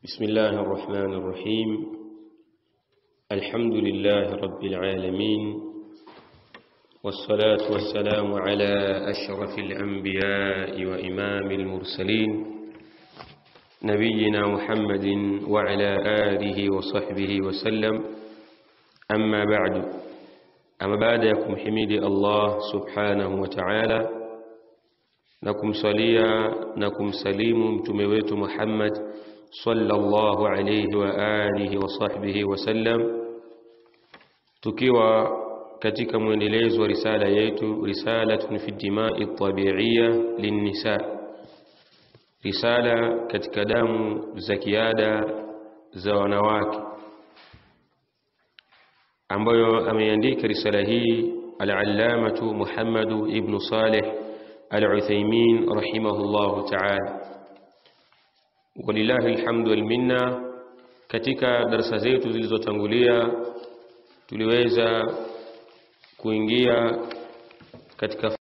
بسم الله الرحمن الرحيم الحمد لله رب العالمين والصلاة والسلام على أشرف الأنبياء وإمام المرسلين نبينا محمد وعلى آله وصحبه وسلم أما بعد أما بعد يكم حميد الله سبحانه وتعالى نكم صليا نكم سليم متمويت محمد sallallahu alayhi wa alihi wa sahbihi wasallam, tukiwa katika mwendelezo wa risala yetu risalatun fi dimai tabiiya linnisa, risala katika damu za kiada za wanawake, ambayo ameandika risala hii al-allamatu Muhammadu ibnu Saleh al-Uthaymin rahimahullahu ta'ala walillahi alhamdu wal minna. Katika darasa zetu zilizotangulia tuliweza kuingia katika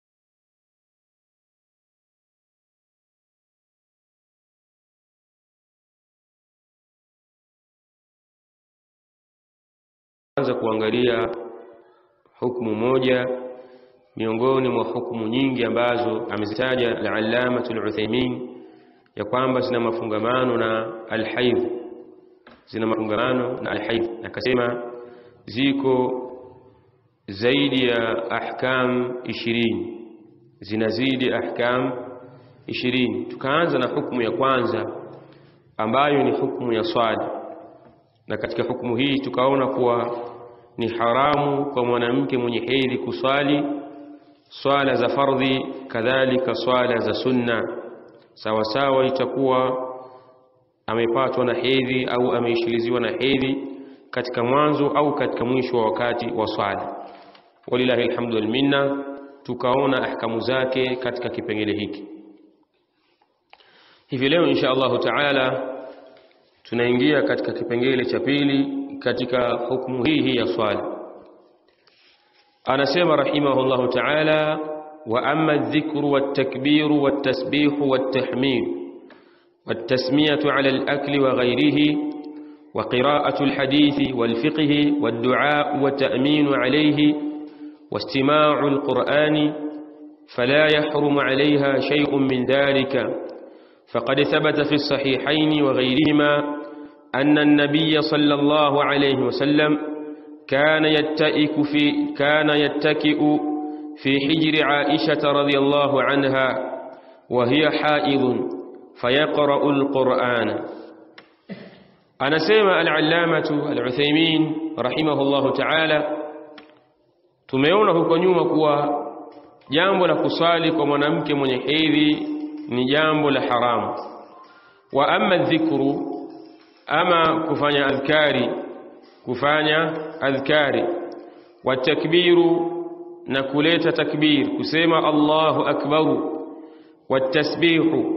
anza kuangalia hukumu moja miongoni mwa hukumu nyingi ambazo amezitaja al-Allamatul Uthaymin ya kwamba zina mafungamano na alhaidh, zina mafungamano na alhaidh. Akasema ziko zaidi ya ahkam ishirini, zinazidi ahkam ishirini. Tukaanza na hukumu ya kwanza ambayo ni hukumu ya swala, na katika hukumu hii tukaona kuwa ni haramu kwa mwanamke mwenye hedhi kuswali swala za fardhi, kadhalika swala za sunna sawasawa itakuwa amepatwa na hedhi au ameishiliziwa na hedhi katika mwanzo au katika mwisho wa wakati wa swala. Walillahi alhamdu wal minna, tukaona ahkamu zake katika kipengele hiki. Hivi leo insha Allahu taala tunaingia katika kipengele cha pili katika hukumu hii hii ya swala. Anasema rahimahullahu taala وأما الذكر والتكبير والتسبيح والتحميد والتسمية على الأكل وغيره وقراءة الحديث والفقه والدعاء والتأمين عليه واستماع القرآن فلا يحرم عليها شيء من ذلك فقد ثبت في الصحيحين وغيرهما أن النبي صلى الله عليه وسلم كان يتئك في كان يتكئ في حجر عائشة رضي الله عنها وهي حائض فيقرأ القرآن أنا سيما العلامة العثيمين رحمه الله تعالى tumeona huko nyuma kuwa jambo la kusali kwa mwanamke mwenye hedhi ni jambo la haramu wa amma dhikru ama kufanya adhkari kufanya adhkari wa takbiru na kuleta takbir kusema Allahu akbaru watasbihu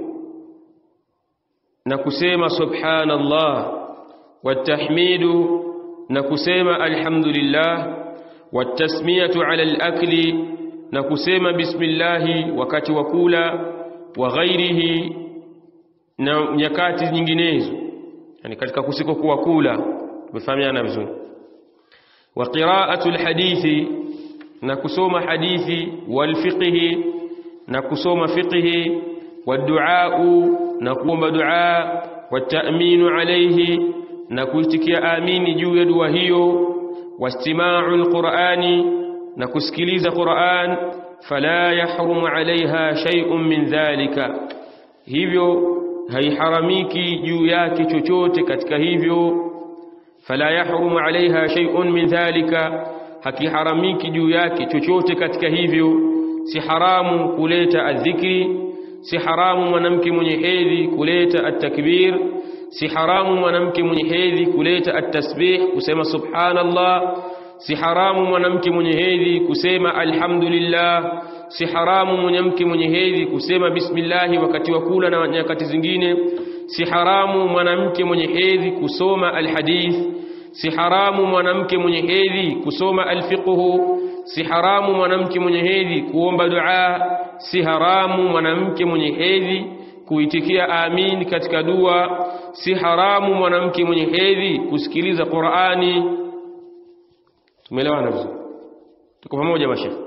na kusema subhanallah watahmidu na kusema alhamdulillah watasmiyatu ala alakli na kusema bismillahi wakati wa kula wa ghairihi na nyakati nyinginezo yani katika kusiko kuwa kula tumefahamiana vizuri wa qira'atu alhadithi na kusoma hadithi walfiqhi na kusoma fiqhi waduau na kuomba dua wataminu alayhi na kuitikia amini juu ya dua hiyo wastimau alqurani na kusikiliza Qur'an fala yahrumu alaiha shay'un min dhalika hivyo haiharamiki juu yake chochote katika hivyo fala yahrumu alaiha shay'un min dhalika hakiharamiki juu yake chochote katika hivyo. Si haramu kuleta adhikri, si haramu mwanamke mwenye hedhi kuleta atakbir, si haramu mwanamke mwenye hedhi kuleta atasbih, kusema subhanallah, si haramu mwanamke mwenye hedhi kusema alhamdulillah, si haramu mwanamke mwenye hedhi kusema bismillahi wakati wa kula na nyakati zingine, si haramu mwanamke mwenye hedhi kusoma alhadith si haramu mwanamke mwenye hedhi kusoma alfiqhu, si haramu mwanamke mwenye hedhi kuomba dua, si haramu mwanamke mwenye hedhi kuitikia amin katika dua si haramu mwanamke mwenye hedhi kusikiliza Qur'ani tumeelewana vizuri tuko pamoja mashekhi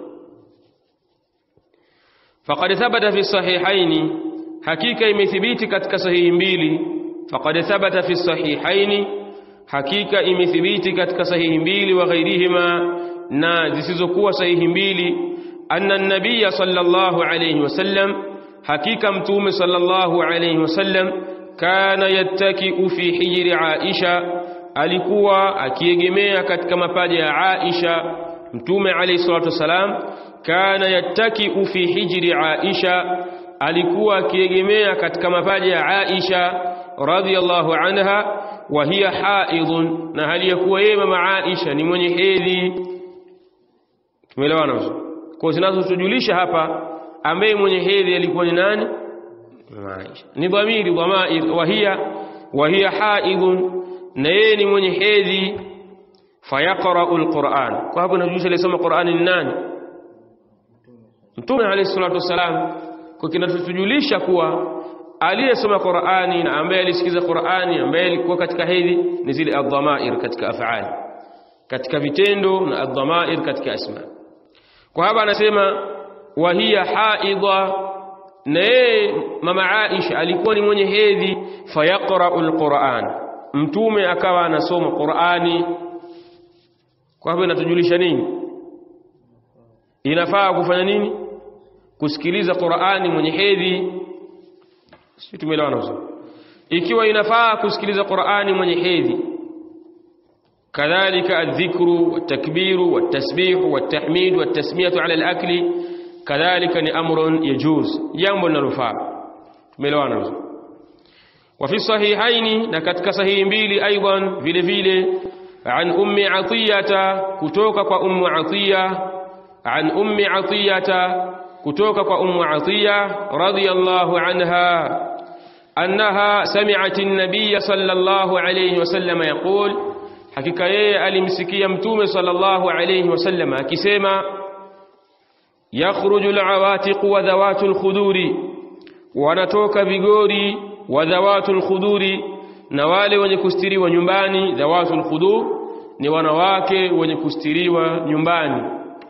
faqad thabata fi sahihaini hakika imethibiti katika sahihi mbili faqad thabata fi sahihaini hakika imethibiti katika sahihi mbili wa ghairihima na zisizokuwa sahihi mbili anna an-nabiy sallallahu alayhi wasallam hakika mtume sallallahu alayhi wasallam kana yattaki'u fi hijri Aisha alikuwa akiegemea katika mapaja ya Aisha mtume alayhi salatu wasalam kana yattaki'u fi hijri Aisha alikuwa akiegemea katika mapaja ya Aisha radhiyallahu anha wa hiya haidhun na hali ya kuwa yeye mama Aisha ni mwenye hedhi tumeelewana vizuri kwa zinazotujulisha hapa ambaye mwenye hedhi alikuwa ni nani mama Aisha ni dhamiri dhamair wa hiya wa hiya haidhun na yeye ni mwenye hedhi fayaqra'u alquran kwa hapo najulisha alisoma Qur'ani ni nani Mtume alayhi salatu wasalam kwa kinatujulisha kuwa aliyesoma Qur'ani na ambaye alisikiza Qur'ani ambaye alikuwa katika hedhi ni zile adhamair katika af'ali katika vitendo na adhamair katika asma kwa hapa anasema wa hiya haidha na yeye mama Aisha alikuwa ni mwenye hedhi fayaqra'u alquran mtume akawa anasoma Qur'ani kwa hivyo inatujulisha nini inafaa kufanya nini kusikiliza Qur'ani mwenye hedhi sisi tumeelewana vizuri ikiwa inafaa kusikiliza Qur'ani mwenye hedhi kadhalika adh-dhikru wat-takbiru wat-tasbihu wat-tahmid wat-tasmiyatu 'ala al-akli kadhalika ni amrun yajuz jambo linalofaa tumeelewana vizuri wa fi sahihaini na katika sahihi mbili aidan vile vile an ummi atiyata kutoka kwa ummu atiya an ummi atiyata kutoka kwa ummu atiya radhiyallahu anha annaha sami'at an-nabiy sallallahu alayhi wasallam yaqul hakika yeye alimsikia mtume sallallahu alayhi wasallam akisema yakhruju al-awatiq wa dhawatu al-khuduri wanatoka vigori wa dhawatu al-khuduri na wale wenye kustiriwa nyumbani dhawatu al-khudur ni wanawake wenye kustiriwa nyumbani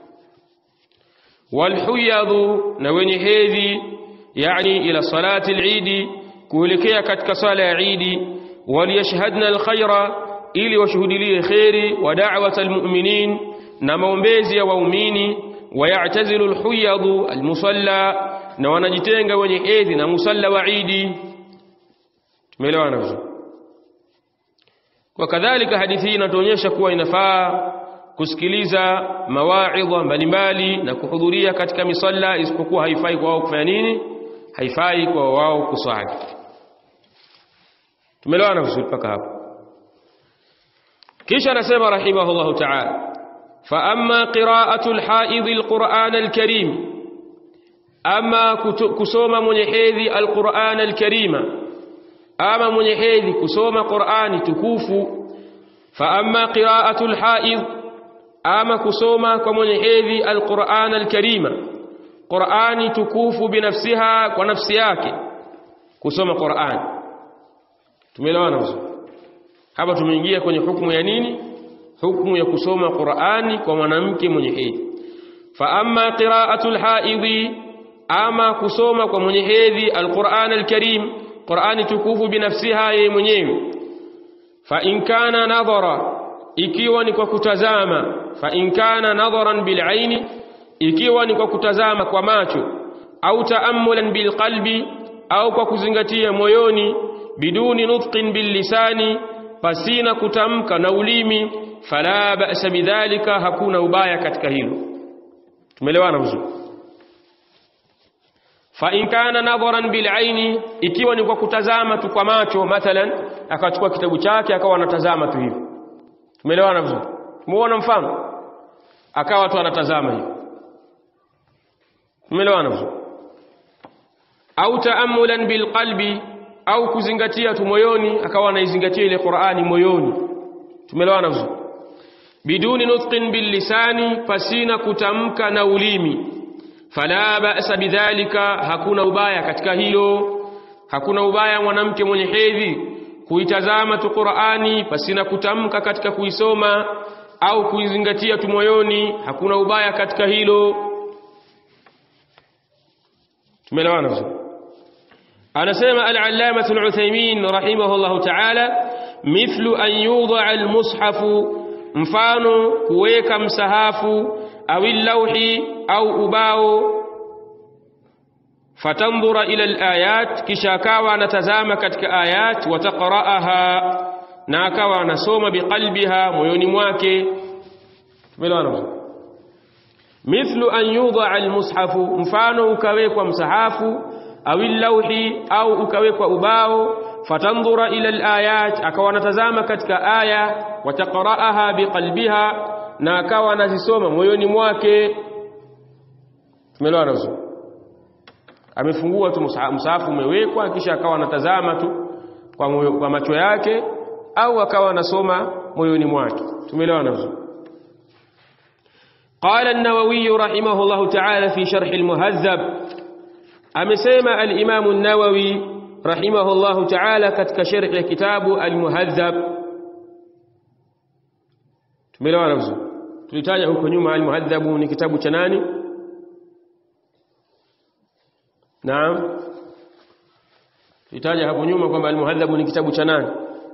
walhuyadhu na wenye hedhi yani ila salati al-eid kuelekea katika sala ya Eid waliyashhadna al-khaira ili washuhudilie khairi wa da'wata al-mu'minin na maombezi ya waumini wayatazilu al-huyadhu al-musalla na wanajitenga wenye hedhi na musalla wa Eid tumeelewana vizuri kwa kadhalika hadithi hii inatuonyesha kuwa inafaa kusikiliza mawaidha mbalimbali na kuhudhuria katika misalla isipokuwa haifai kwa wao kufanya nini haifai kwa wao kuswali tumeelewana vizuri mpaka hapo kisha anasema rahimahullahu ta'ala fa amma qira'atu al-haidh al-Qur'an al-Karim ama kusoma mwenye hedhi al-Qur'an al-Karima ama mwenye hedhi kusoma Qur'ani tukufu fa amma qira'atu al-haidh ama kusoma kwa mwenye hedhi al-Qur'an al-Karima Qur'ani tukufu binafsiha kwa nafsi yake kusoma Qur'ani tumeelewana vizuri hapa tumeingia kwenye hukumu ya nini hukumu ya kusoma Qur'ani kwa mwanamke mwenye hedhi fa amma qira'atul haidhi ama kusoma kwa mwenye hedhi al-Qur'an al-Karim Qur'ani tukufu binafsiha yeye mwenyewe fa in kana nadhara ikiwa ni kwa kutazama fa in kana nadharan bil aini ikiwa ni kwa kutazama kwa macho au taammulan bil qalbi au kwa kuzingatia moyoni biduni nutqin bil lisani pasina kutamka na ulimi fala ba'sa bidhalika hakuna ubaya katika hilo tumeelewana vizuri fa in kana nadharan bil aini ikiwa ni kwa kutazama tu kwa macho mathalan akachukua kitabu chake akawa anatazama tu hivi tumeelewana vizuri muona mfano akawa tu anatazama hivi tumeelewana vizuri au taamulan bil qalbi au kuzingatia tu moyoni akawa anaizingatia ile Qur'ani moyoni tumeelewana vizuri biduni nutqin bil lisani pasina kutamka na ulimi fala ba'sa bidhalika hakuna ubaya katika hilo hakuna ubaya mwanamke mwenye hedhi kuitazama tu Qur'ani pasina kutamka katika kuisoma au kuizingatia tu moyoni hakuna ubaya katika hilo tumeelewana vizuri anasema al-allama al-Uthaymeen rahimahullah ta'ala mithlu an yudha al-mushafu mfano kuweka msahafu au lawhi au ubao fatandhura ila al-ayat kisha akawa anatazama katika ayat wataqra'aha na akawa anasoma biqalbiha moyoni mwake tumeelewana mithlu an yudha al-mushafu mfano ukawekwa msahafu au lawhi au ukawekwa ubao fatandhura ila alayat akawa anatazama katika aya wataqraaha biqalbiha na akawa anazisoma moyoni mwake tumeelewana vizuri amefungua tu msahafu umewekwa kisha akawa anatazama tu kwa, moyo, kwa macho yake au akawa anasoma moyoni mwake tumeelewana vizuri قال النووي رحمه الله تعالى في شرح المهذب amesema al-Imam an-Nawawi rahimahullahu ta'ala katika sharh ya kitabu al-Muhadhab tumeelewana vizuri tulitaja huko nyuma al-Muhadhab ni kitabu cha nani Naam tulitaja hapo nyuma kwamba al-Muhadhab ni kitabu cha nani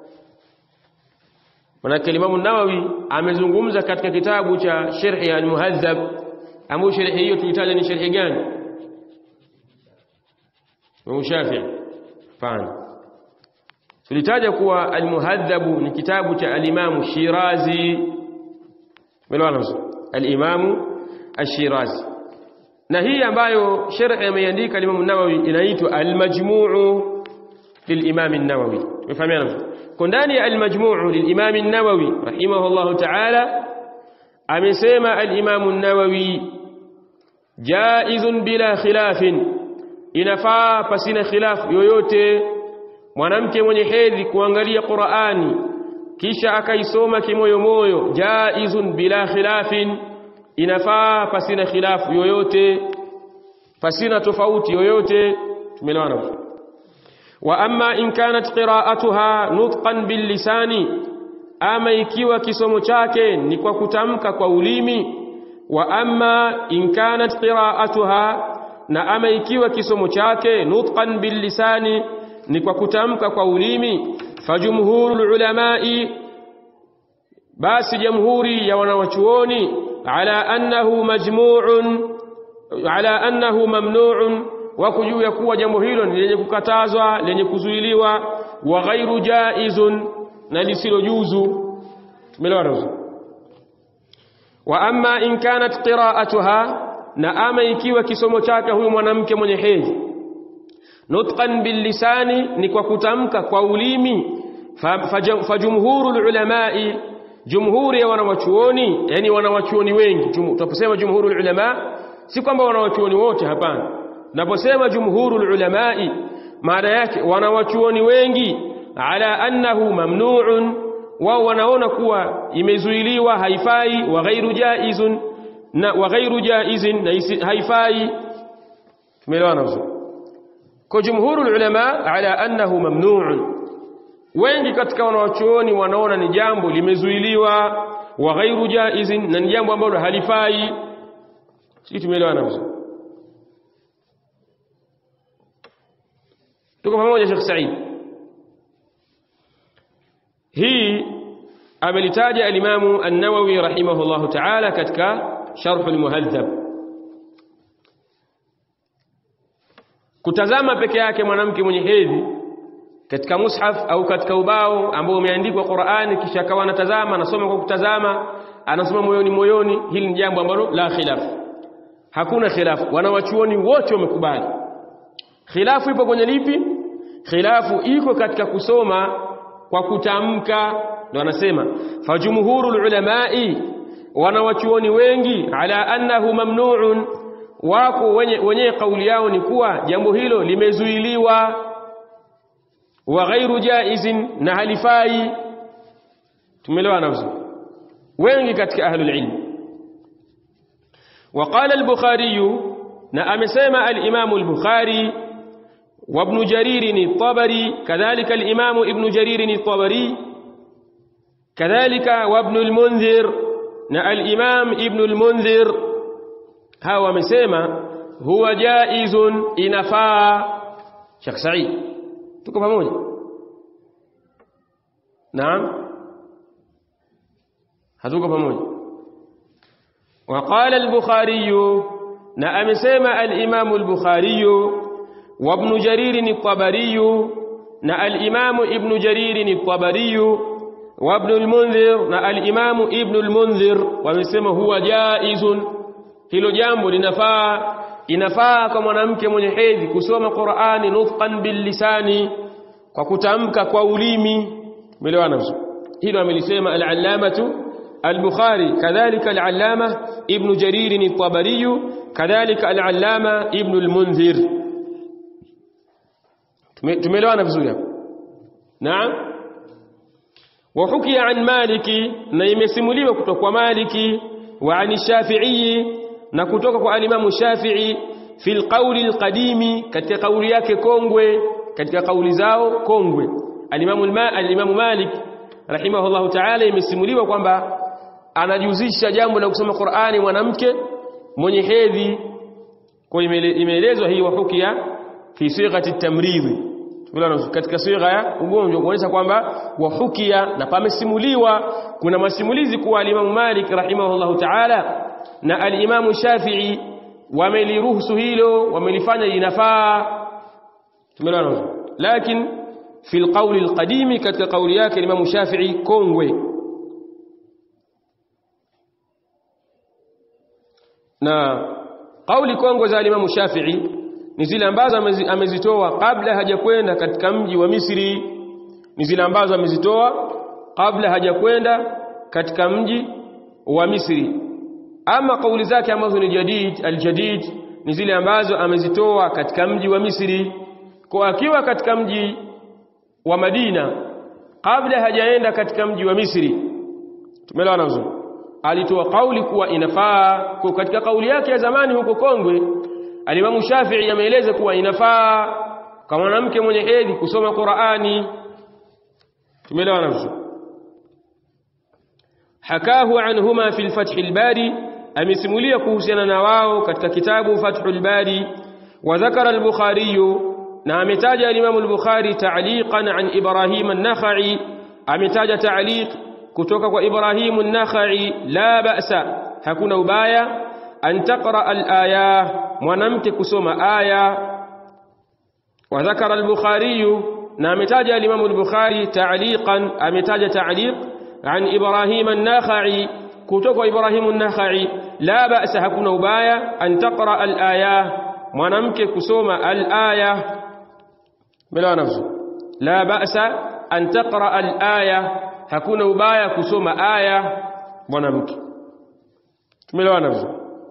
Manake Imam an-Nawawi amezungumza katika kitabu cha sharh ya al-Muhadhab ambayo sharh hiyo tulitaja ni sharh gani Imam Shafi'i fana tulitaja kuwa al-Muhadhab ni kitabu cha al-Imam Shirazi Melewana al-Imam Ash-Shirazi na hii ambayo sharh ameandika al-Imam an-Nawawi inaitwa al-Majmu' lil-Imam an-Nawawi tumefahamiana kwa ndani ya al-Majmu' lil-Imam an-Nawawi rahimahullah ta'ala amesema al-Imam an-Nawawi jaizun bila khilafin inafaa pasina khilafu yoyote mwanamke mwenye hedhi kuangalia Qur'ani kisha akaisoma kimoyomoyo jaizun bila khilafin inafaa pasina khilafu yoyote pasina tofauti yoyote tumeelewana wa amma in kanat qira'atuha nutqan bil lisani ama ikiwa kisomo chake ni kwa kutamka kwa ulimi wa amma in kanat qira'atuha na ama ikiwa kisomo chake nutqan bil lisani ni kwa kutamka kwa ulimi fajumhurul ulamai basi jamhuri ya wanawachuoni ala annahu majmu'un ala annahu mamnu'un wako juu ya kuwa jambo hilo ni lenye kukatazwa lenye kuzuiliwa wa ghairu jaizun na lisilo juzu tumeelewana wa amma in kanat qira'atuha na ama ikiwa kisomo chake huyu mwanamke mwenye hedhi nutqan bil lisani ni kwa kutamka kwa ulimi fajumhurul ulamai jumhuri ya wanawachuoni yani wanawachuoni wengi tunaposema jumhurul ulama si kwamba wanawachuoni wote hapana naposema jumhurul ulamai maana yake wanawachuoni wengi ala annahu mamnu'un wao wanaona kuwa imezuiliwa haifai wa ghairu jaizun na wa ghairu jaizin na haifai tumeelewana vizuri kwa jumhurul ulama ala annahu mamnu'un wengi katika wanawachuoni wanaona ni jambo limezuiliwa wa ghairu jaizin na ni jambo ambalo halifai sisi tumeelewana vizuri tuko pamoja Sheikh Said hii amelitaja al-Imam an-Nawawi rahimahullahu ta'ala katika sharh al-Muhadhab kutazama peke yake mwanamke mwenye hedhi katika mushaf au katika ubao ambao umeandikwa Qur'ani kisha akawa anatazama anasoma kwa kutazama anasoma moyoni moyoni hili ni jambo ambalo la khilaf hakuna khilaf wanawachuoni wote wamekubali khilafu ipo kwenye lipi khilafu iko katika kusoma kwa kutamka ndio anasema fajumhurul ulamai wanawachuoni wengi ala annahu mamnu'un wako wenye, wenye kauli yao ni kuwa jambo hilo limezuiliwa wa ghairu jaizin na halifai tumeelewana vizuri wengi katika ahlul ilm وقال البخاري na amesema al-Imam al-Bukhari وابن جرير الطبري كذلك الإمام ابن جرير الطبري كذلك وابن المنذر نا الإمام ابن المنذر هو مسيما هو جائز إنفا شيخ سعيد tuko pamoja naam hatuko pamoja وقال البخاري na amesema al-Imam al-Bukhari wa Ibn Jarir al-Tabari na al-Imam Ibn Jarir al-Tabari wa Ibn al-Munzir na al-Imam Ibn al-Munzir wamesema huwa jaizun hilo jambo linafaa inafaa kwa mwanamke mwenye hedhi kusoma Qur'ani nutqan bil lisani kwa kutamka kwa ulimi umeelewana vizuri hilo amelisema al-allamatu al-Bukhari kadhalika al-allama Ibn Jarir al-Tabari kadhalika al-allama Ibn al-Munzir tumeelewana vizuri hapo naam وحكي عن مالك na imesimuliwa kutoka kwa Maliki wa an Shafi'i na kutoka kwa alimamu Shafi'i fil qawli alqadimi katika kauli yake kongwe katika kauli zao kongwe alimamu alimamu Malik rahimahullahu ta'ala imesimuliwa kwamba anajuzisha jambo la kusoma Qur'ani mwanamke mwenye hedhi kwa imeelezwa hii wahukia fi sighati tamridhi katika sigha ya ugonjwa kuonyesha kwamba wahukia na pamesimuliwa kuna masimulizi kuwa alimamu Malik rahimahullahu ta'ala na alimamu Shafi'i wameliruhusu hilo wamelifanya inafaa tumeelewana lakini fi alqawli alqadimi katika kauli yake alimamu Shafi'i kongwe na kauli kongwe za alimamu Shafi'i ni zile ambazo amezitoa kabla hajakwenda katika mji wa Misri ni zile ambazo amezitoa kabla hajakwenda katika mji wa Misri ama kauli zake ambazo ni jadid aljadid ni zile ambazo amezitoa katika mji wa Misri kwa akiwa katika mji wa Madina kabla hajaenda katika mji wa Misri tumeelewana vizuri alitoa kauli kuwa inafaa kwa katika kauli yake ya zamani huko Kongwe alimamu Shafi'i ameeleza kuwa inafaa kwa mwanamke mwenye hedhi kusoma Qur'ani tumeelewana vizuri hakahu anhuma fi al-fath al-bari amesimulia kuhusiana na wao katika kitabu Fathul Bari wa dhakara al-Bukhari na ametaja al-Imam al-Bukhari ta'liqan an Ibrahim an-Nakhai ametaja ta'liq kutoka kwa Ibrahim an-Nakhai la ba'sa hakuna ubaya an taqra al-aya mwanamke kusoma aya wa dhakara al-Bukhari na ametaja al-Imam al-Bukhari ta'liqan ametaja ta'liq an Ibrahim an-Nakhai kutoka Ibrahimu an-Nakhai la ba'sa hakuna ubaya an taqra al-aya mwanamke kusoma al-aya bila nafsu la ba'sa an taqra al-aya hakuna ubaya kusoma aya mwanamke tumeelewana vizuri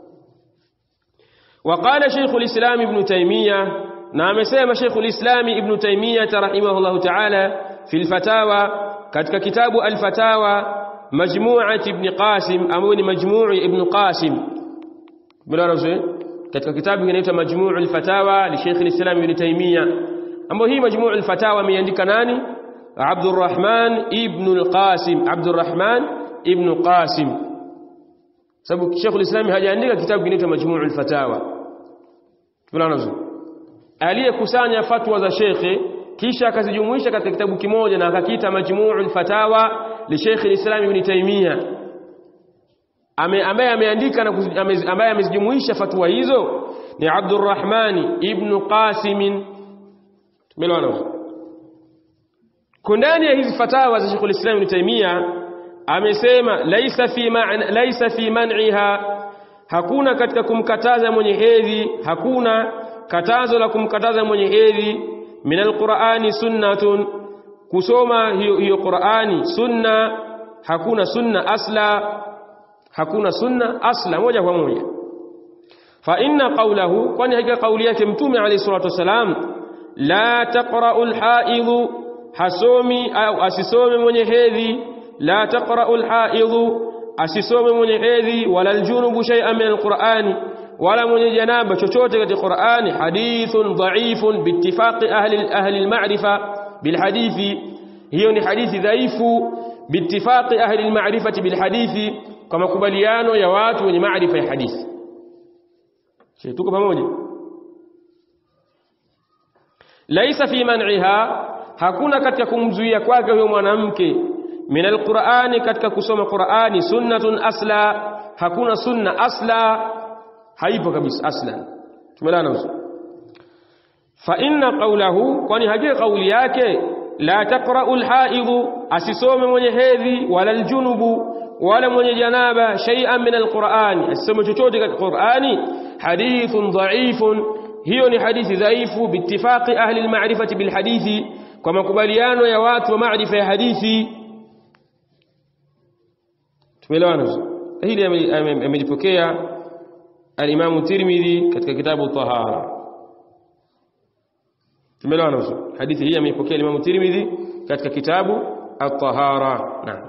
وقال شيخ الإسلام ابن تيمية نعم سيما شيخ الإسلام ابن تيمية رحمه الله تعالى في الفتاوى كتك كتاب الفتاوى مجموعة ابن قاسم أمون مجموع ابن قاسم بلا رسول katika kitabu kinaitwa Majmuu' al-Fatawa li Sheikh al-Islam Ibn Taymiyyah ambapo hii Majmuu' al-Fatawa ameandika nani Abdurrahman ibn al-Qasim Abdurrahman ibn Qasim sababu Sheikh al-Islam hajaandika kitabu kinaitwa Majmuu' al-Fatawa tunaona aliyekusanya fatwa za Sheikh kisha akazijumuisha katika kitabu kimoja na akakiita Majmuu' al-Fatawa li Sheikh al-Islam Ibn Taymiyyah ame ambaye ameandika na ambaye amezijumuisha fatwa hizo ni Abdurrahman ibn Qasim tumeelewana kundani ya hizi fatawa za Sheikh al-Islam Ibn Taymiyyah amesema laisa fi ma'na laisa fi man'iha hakuna katika kumkataza mwenye hedhi hakuna katazo la kumkataza mwenye hedhi min alqur'ani sunnatun kusoma hiyo hiyo Qur'ani sunna hakuna sunna asla hakuna sunna asla moja kwa moja fa inna qawlahu kwani hakika kauli yake mtume alayhi salatu wasalam la taqra'u al-ha'idhu hasomi au asisome mwenye hedhi la taqra'u al-ha'idhu asisome mwenye hedhi wala al-junubu shay'an min al-qur'ani wala mwenye janaba chochote katika Qur'ani hadithun dha'ifun biittifaqi ahli ahli al-ma'rifa bil hadithi hiyo ni hadithi dhaifu biittifaqi ahli al-ma'rifati bil hadithi kwa makubaliano ya watu wenye maarifa ya hadithi tuko pamoja laisa fi man'iha hakuna katika kumzuia kwake huyo mwanamke min alqur'ani katika kusoma qur'ani sunnatun asla hakuna sunna asla haipo kabisa aslan tumelana uso fa inna qawlahu kwani hakika kauli yake la taqra'u alhaidhu asisome mwenye hedhi wala aljunubu wala mwenye janaba shay'an min alqur'ani asisome chochote katika qur'ani hadithun dha'ifun hiyo ni hadithi dhaifu biittifaqi ahli alma'rifati bilhadithi kwa makubaliano ya watu wa maarifa ya hadithi tumeelewana hili amelipokea al-Imam Tirmidhi katika kitabu Tahara tumeelewana vizuri hadithi hii ameipokea al-Imam Tirmidhi katika kitabu At-Tahara naam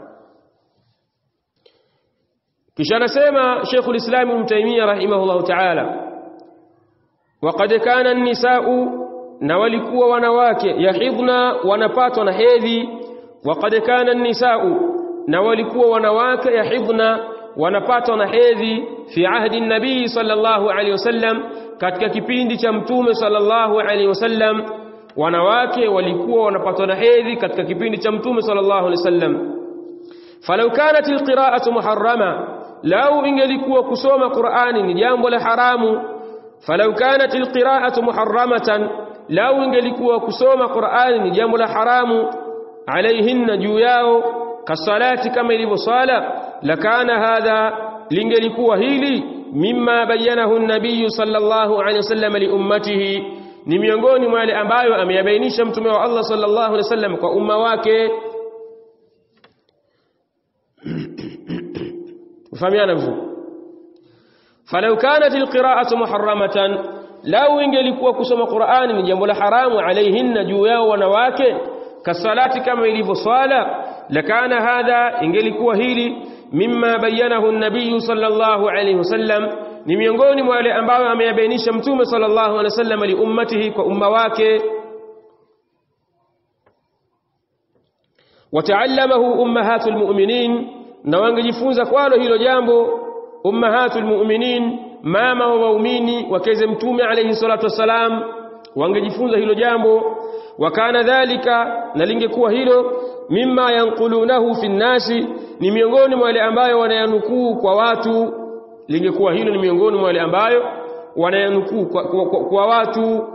kisha anasema Sheikh al-Islam Ibn Taymiyyah rahimahullah ta'ala وقد كان النساء na walikuwa wanawake yahidhna wanapatwa na hedhi waqad kana nisau na walikuwa wanawake yahidhna wanapatwa na hedhi fi ahdi nabii sallallahu alaihi wasallam katika kipindi cha mtume sallallahu alaihi wasallam wanawake walikuwa wanapatwa na hedhi katika kipindi cha mtume sallallahu alaihi wasallam falau kanat alqira'atu muharrama lau ingelikuwa kusoma qur'ani ni jambo la haramu falau kanat alqira'atu muharramatan lau ingelikuwa kusoma Qur'ani ni jambo la haramu alaihinna juu yao kasalati kama ilivyo sala lakana hadha lingelikuwa hili mimma bayanahu an-nabiy sallallahu alaihi wasallam li ummatihi ni miongoni mwa yale ambayo ameyabainisha mtume wa Allah sallallahu alaihi wasallam kwa umma wake ufahamiana vizuri falau kanat alqira'atu muharramatan lau ingelikuwa kusoma Qur'ani ni jambo la haramu alaihinna juu yao wanawake kasalati kama ilivyo swala lakana hadha ingelikuwa hili mimma bayanahu an-nabiy sallallahu alayhi wasallam ni miongoni mwa wale ambao ameyabainisha mtume sallallahu alayhi wasallam li ummatihi kwa umma wake wataallamahu ummahatul mu'minin na wangejifunza kwalo hilo jambo ummahatul mu'minin mama wa waumini wakeze mtume alayhi salatu wasalam wangejifunza hilo jambo wakana dhalika na lingekuwa hilo mimma yanqulunahu fi nnasi ni miongoni mwa wale ambayo wanayanukuu kwa watu lingekuwa hilo ni miongoni mwa wale ambayo wanayanukuu kwa, kwa, kwa, kwa watu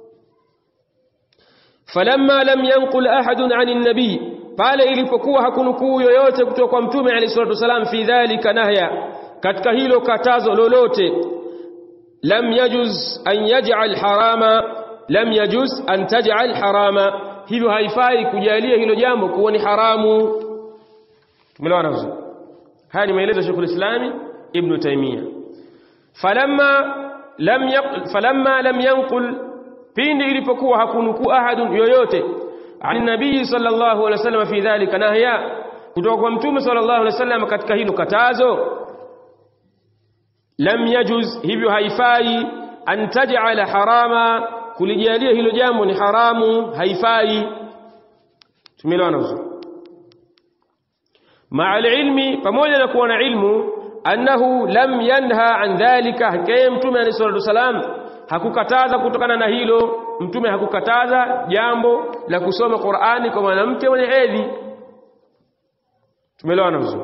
falamma lam yanqul ahadun ani nabii pale ilipokuwa hakunukuu yoyote kutoka kwa mtume alayhi salatu wasalam fi dhalika nahya katika hilo katazo lolote lam yajuz an yaj'al harama lam yajuz an taj'al harama hivyo haifai kujalia hilo jambo kuwa ni haramu tumeelewana vizuri haya ni maelezo ya Sheikh al-Islam Ibn Taymiyyah falamma lam yaqul falamma lam yanqul pindi ilipokuwa hakunukuu ahadun yoyote an nabii sallallahu alaihi wasallam fi dhalika nahya kutoka kwa mtume sallallahu alaihi wasallam katika hilo katazo lam yajuz hivyo haifai an taj'ala harama kulijalia hilo jambo ni haramu haifai tumeelewana vizuri ma'a ilmi pamoja na kuwa na ilmu annahu lam yanha an dhalika hakaya mtume alayhi salatu wasalam hakukataza kutokana na hilo mtume hakukataza jambo la kusoma Qur'ani kwa mwanamke mwenye hedhi tumeelewana vizuri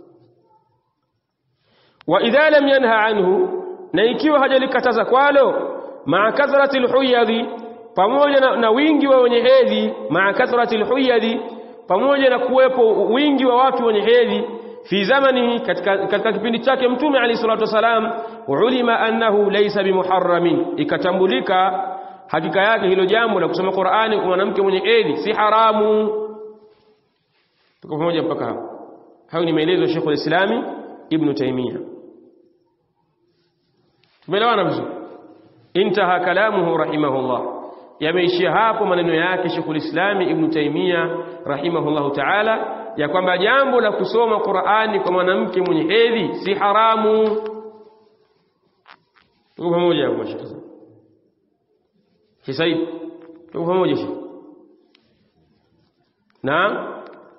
wa idha lam yanha anhu na ikiwa hajalikataza kwalo maa kathrati alhuyadhi pamoja na, na wingi wa wenye hedhi maa kathrati alhuyadhi pamoja na kuwepo wingi wa watu wenye hedhi fi zamani katika, katika kipindi chake mtume alayhi salatu wasalam ulima annahu laysa bimuharramin ikatambulika hakika yake hilo jambo la kusoma Qur'ani kwa mwanamke mwenye hedhi si haramu tuko pamoja mpaka hapo hayo ni maelezo ya Sheikh al-Islami Ibn Taymiyyah tumeelewana vizuri intaha kalamuhu rahimahullah yameishia hapo maneno yake Sheikh al-Islam Ibn Taymiyyah rahimahullahu ta'ala ya kwamba jambo la kusoma Qur'ani kwa mwanamke mwenye hedhi si haramu tuko pamoja hapo mashaka Said tuko pamoja shi naam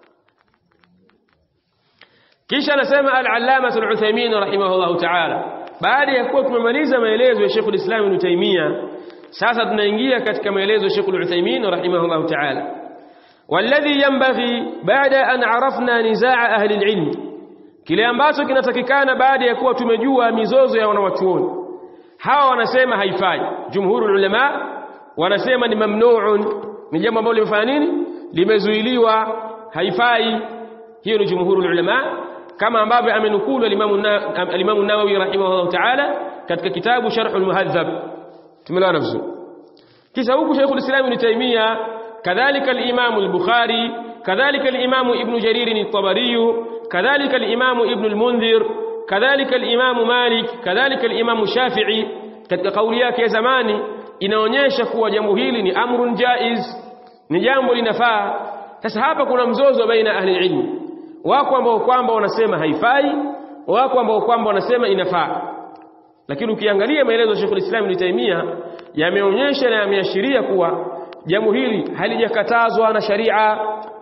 kisha anasema al-allama al-Uthaymeen rahimahullah ta'ala baada ya kuwa tumemaliza maelezo ya Sheikh al-Islam Ibn Taymiyyah sasa tunaingia katika maelezo ya Sheikh al-Uthaymeen rahimahullah ta'ala والذي ينبغي بعد أن عرفنا نزاع أهل العلم kile ambacho kinatakikana baada ya kuwa tumejua mizozo ya wanawachuoni hawa wanasema haifai jumhurul ulama wanasema ni mamnuun ni jambo ambalo limefanya nini limezuiliwa haifai hiyo ni jumhurul ulama kama ambavyo amenukulu al-Imam an-Nawawi rahimahullah ta'ala katika kitabu Sharh al-Muhadhab tumeelewana vizuri kisha huku Sheikh al-Islam Ibn Taymiyyah kadhalika al-Imam al-Bukhari kadhalika al-Imam Ibn Jarir al-Tabari kadhalika al-Imam Ibn al-Mundhir kadhalika al-Imam Malik kadhalika al-Imam Shafi'i katika kauli yake ya zamani inaonyesha kuwa jambo hili ni amrun jaiz ni jambo linafaa sasa hapa kuna mzozo baina ahli ilmi wako ambao kwamba wanasema haifai wako ambao kwamba wanasema inafaa lakini ukiangalia maelezo ya Sheikh Islam Ibn Taymiyyah yameonyesha na yameashiria kuwa jambo hili halijakatazwa na sharia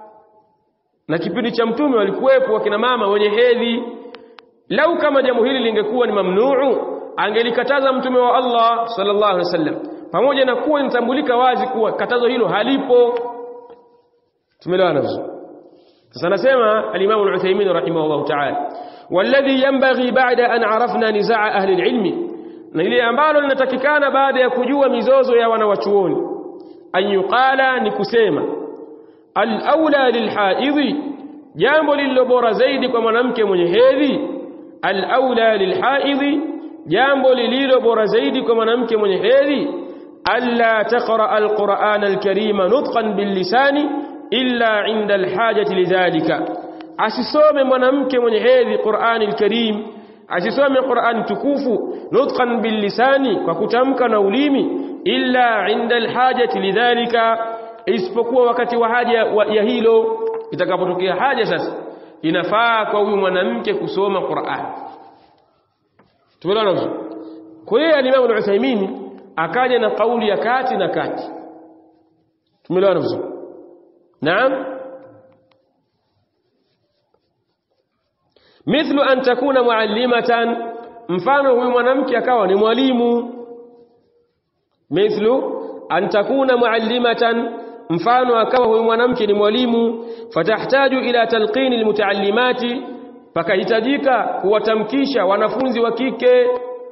na kipindi cha mtume walikuwepo wakina mama wenye hedhi lau kama jambo hili lingekuwa ni mamnuu angelikataza mtume wa Allah sallallahu alaihi wasallam pamoja na kuwa inatambulika wazi kuwa katazo hilo halipo tumeelewana vizuri sasa nasema al-Imam al-Uthaymeen rahimahullah ta'ala والذي ينبغي بعد أن عرفنا نزاع أهل العلم na ile ambalo linatakikana baada ya kujua mizozo ya wanawachuoni an yuqala ni kusema al-aula lilhaidhi jambo lililo bora zaidi kwa mwanamke mwenye hedhi al-aula lilhaidhi jambo lililo bora zaidi kwa mwanamke mwenye hedhi alla taqra al-Qur'an al-Karima nutqan bil-lisani illa 'inda al-hajati lidhalika asisome mwanamke mwenye hedhi Qur'an al-Karim asisome Qur'an tukufu nutqan bil-lisani kwa kutamka na ulimi illa 'inda al-hajati lidhalika isipokuwa wakati wa haja ya hilo itakapotokea haja sasa inafaa kwa huyu mwanamke kusoma Qur'an tumeelewana vizuri kwa hiyo al-Imam al-Uthaymeen akaja na kauli ya kati na kati tumeelewana vizuri naam mithlu an takuna muallimatan mfano huyu mwanamke akawa ni mwalimu mithlu an takuna muallimatan mfano akawa huyu mwanamke ni mwalimu fatahtaju ila talqini almutaallimati pakahitajika kuwatamkisha wanafunzi wa kike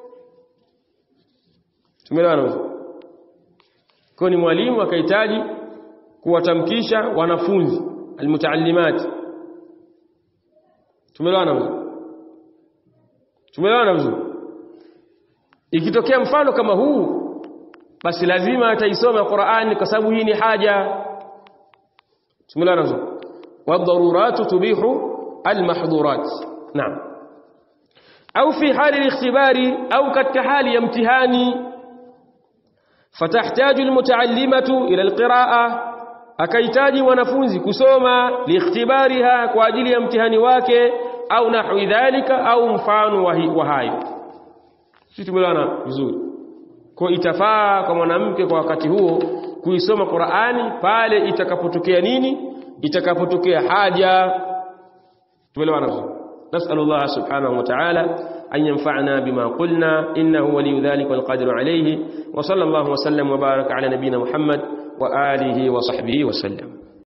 tumeelewana kwa ni mwalimu akahitaji kuwatamkisha wanafunzi almutaallimati tumeelewana vizuri tumeelewana vizuri ikitokea mfano kama huu basi lazima ataisoma Qur'an kwa sababu hii ni haja tumeelewana vizuri wadharuratu tubihu almahdhurat naam au fi hali al-ikhtibari au katika hali ya mtihani fatahtaju almutaallimatu ila alqiraa akahitaji wanafunzi kusoma liikhtibariha kwa ajili ya mtihani wake au nahwi dhalika au mfano wa hayo sisi tumeelewana vizuri kwa itafaa kwa mwanamke kwa wakati huo kuisoma Qur'ani pale itakapotokea nini itakapotokea haja tumeelewana vizuri نسأل الله سبحانه وتعالى أن ينفعنا بما قلنا إنه ولي ذلك والقادر عليه وصلى الله وسلم وبارك على نبينا محمد وآله وصحبه وسلم